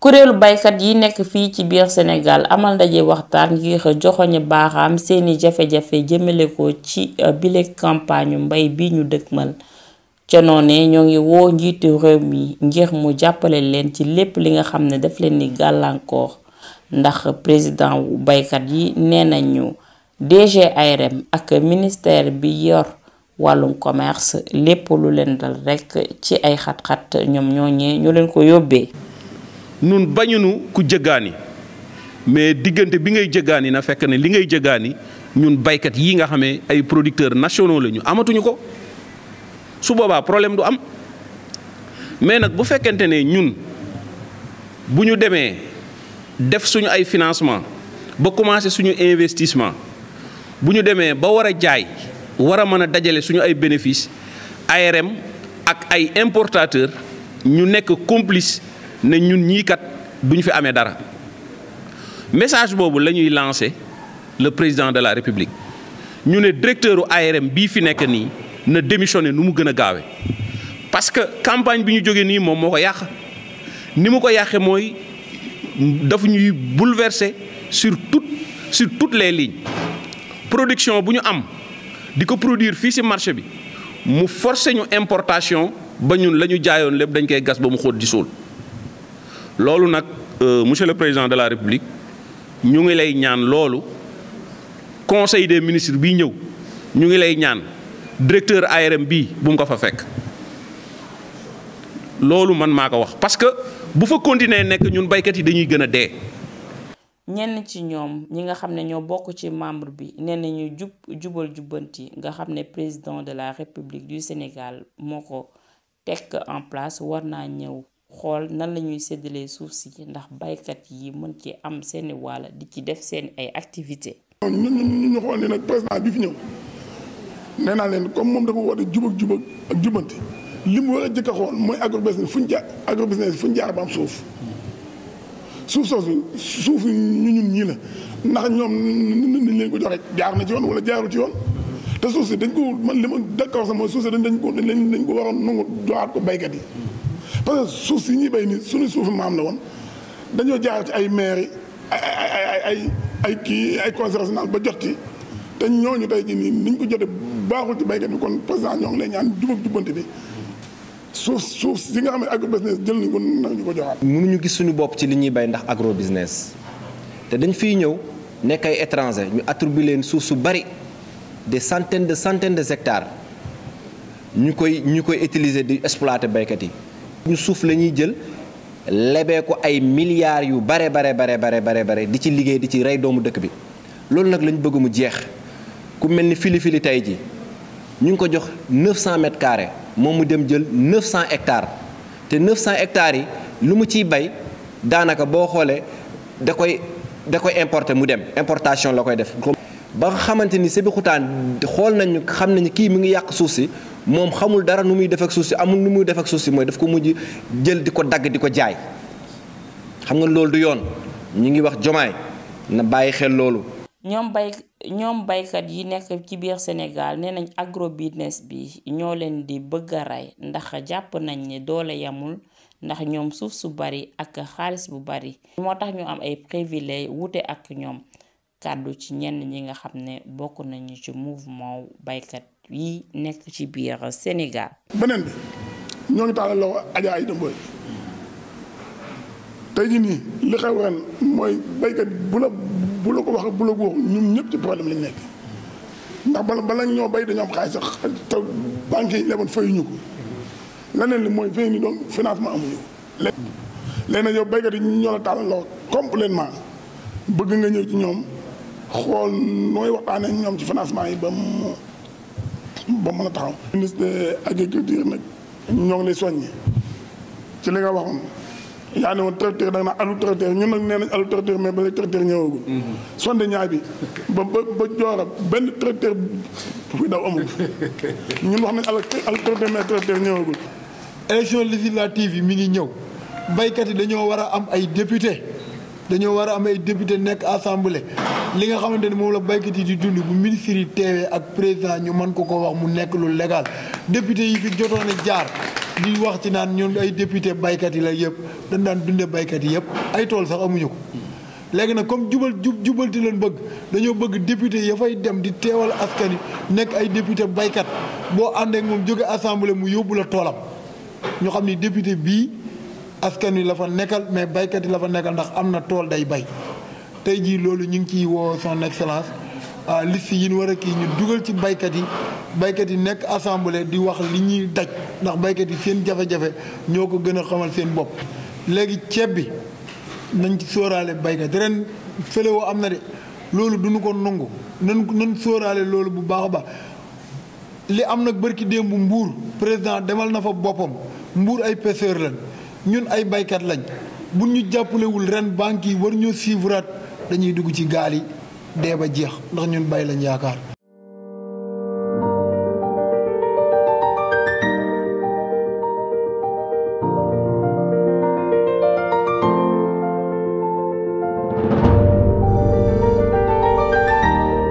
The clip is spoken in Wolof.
kuréelu baykat yi nekk fii ci biir Sénégal amal ndaje waxtaan ngir joxoñe baaxaam seeni jafe-jafe jëmale ko ci bile campagne mbay bi ñu dëkkmal ca noone ñoo ngi woo njiitu réew mi ngir mu jàppale leen ci lépp li nga xam ne daf leen ni gàllankoor ndax président wu baykat yi nee nañu DG ARM ak ministère bi yor wàllum commerce lépp lu leen dal rekk ci ay xat-xat ñoom ñooñee ñu leen ko yóbbee nun bañunu ku jëggaani mais diggante bi ngay jëggaani na fekk ne li ngay jëggaani ñun baykat yi nga xamee ay producteurs nationaux la ñu amatuñu ko su boobaa problème du am mais nag bu fekkente ne ñun bu ñu demee def suñu ay financement ba commencé suñu investissement bu ñu demee ba war a jaay war a mën a dajale suñu ay bénéfices ARM ak ay importateurs ñu nekk complice ne ñun ñii kat duñu fi amee dara message boobu la ñuy lancé le président de la république ñu ne directeur u ARM bii fi nekk nii na démissionné nu mu gën a gaawee parce que campagne bi ñu jógee nii moom moo ko yàq ni mu ko yàqee mooy dafa ñuy bouleverser sur tout sur toutes les lignes production bu ñu am di ko produire fii ci marché bi mu forcer ñu importation ba ñun la ñu jaayoon lépp dañ koy gas ba mu xóot di suul loolu nag monsieur le président de la république ñu ngi lay ñaan loolu conseil des ministres bii ñëw ñu ngi lay ñaan directeur ARM bii bu mu ko fa fekk loolu man maa ko wax parce que bu fa continuer nekk ñun baykat yi dañuy gën a dee. ñenn ci ñoom ñi nga xam ne ñoo bokk ci membre bi nee nañu jub jubal jubbanti nga xam ne président de la république du Sénégal moo ko teg en place war naa ñëw xool nan la ñuy séddalee suuf si ndax baykat yi mën ci am seeni wàll di ci def seen ay activité ñun ñun ñu xool ne nag président bi fi ñëw nee naa leen comme moom dafa woote jub ak jub ak jubbanti li mu war a jëkk a xool mooy agrobusiness fu ñu jaar agrobusiness fu ñu jaar ba am suuf suuf soosu suuf ñu ñun ñii la ndax ñoom nañ leen ko joxe jaar na ci yoon wala jaaru ci yoon te suuf si dañ ko man li ma d'accord sax mooy suuf si dañ dañ ko dañ ko waroon nangu joxaat ko baykat yi parce que suuf si ñuy bay ni suñu suufu maam la woon dañoo jaar ci ay maire ay ay ay ay ay kii ay conseil régional ba jot ci te ñooñu tey jii nii niñ ko jotee baaxul ci baykat bi kon président ñoo ngi lay ñaan jubag jubbante bi suuf suuf si nga xam ne agro business jël nañ ko nañu ko joxaat. mënuñu gis suñu bopp ci li ñuy bay ndax agro business te dañ fiy ñëw nekk ay étranger ñu attribué leen suuf su bari des centaines de centaines de hectares ñu koy ñu koy utiliser di exploiter baykat yi. ñu suuf la ñuy jël lebee ko ay milliards yu bare bare bare bare bare bare di ci liggéey di ci rey doomu dëkk bi loolu nag lañ bëgg mu jeex ku mel ni fili fili tey ji ñu ngi ko jox 900 mètres carrés moom mu dem jël 900 hectares te 900 hectares yi lu mu ciy bay daanaka boo xoolee da koy da koy importer mu dem importation la koy def. ba nga xamante ni Sébikotane xool nañu xam nañu kii mi ngi yàq suuf si moom xamul dara nu muy def ak suuf si amul nu muy def ak suuf si mooy daf ko mujj jël di ko dagg di ko jaay xam nga loolu du yoon ñu ngi wax jomaay na bàyyi xel loolu. ñoom bay ñoom baykat yi nekk ci biir Sénégal nee nañ agro business bi ñoo leen di bëgg a rey ndax jàpp nañ ne doole yamul ndax ñoom suuf su bari ak xaalis bu bari moo tax ñu am ay privilèges wute ak ñoom kàddu ci ñenn ñi nga xam ne bokk nañu ci mouvement baykat yi nekk ci biir Sénégal. beneen bi ñoo ngi tàllal loxo Adja Aïda Mbodj tey jii nii li xew ren mooy baykat bu la bu la ko wax bu la ko wax ñun ñëpp ci problème lañ nekk ndax bala bala ñoo bay dañoo am xaalis sax te banques yi leboon fayuñu ko leneen li mooy fay ni donc financement amuñu ko. léegi nag yow baykat yi ñoo la tàllal loxo complètement bëgg nga ñëw ci ñoom xool nooy waxtaanee ñoom ci financement yi ba mu ba mën a taxaw. ministre de agriculture nag ñoo ngi lay soññi ci li nga waxoon. yaa ne woon tracteur da nga naan alu tracteur ñun nag nee nañ alu tracteur mais ba léegi tracteur ñëwagul. sonde ñaay bi ba ba ba joora benn tracteur buy daw amul ñun wax nañ alu alu tracteur mais tracteur ñëwagul. élection législative yi mi ngi ñëw baykat yi dañoo war a am ay député dañoo war a am ay député nekk assemblée li nga xamante ni moom la baykat yi di dund bu ministre yi teewee ak président ñu mën ko ko wax mu nekk lu légal député yi fi jotoon a jaar di wax ci naan ñun ay député baykat yi la yëpp dañ daan dunde baykat yi yëpp ay tool sax amuñu ko léegi nag comme jubal jub jubalti leen bëgg dañoo bëgg député ya fay dem di teewal askan wi nekk ay député baykat boo àndee ak moom jóge assemblée mu yóbbu la toolam ñu xam ni député bii askan wi la fa nekkal mais baykat yi la fa nekkal ndax am na tool day bay tey jii loolu ñu ngi ciy woo son excellence ah liste yi ñu war a kii ñu dugal ci baykat yi baykat yi nekk assemblée di wax li ñuy daj ndax baykat yi seen jafe-jafe ñoo ko gën a xamal seen bopp. léegi ceeb bi nañ ci sóoraale baykat ren fëlewoo am na de loolu duñu ko nangu nan nan sóoraale loolu bu baax a baax li am nag bërki démb mbuur président demal na fa boppam mbuur ay pêcheur lañ ñun ay baykat lañ bu ñu jàppalewul ren banques yi war ñoo suivraat dañuy dugg ci gaal yi dee ba jeex ndax ñun bay lañ yaakaar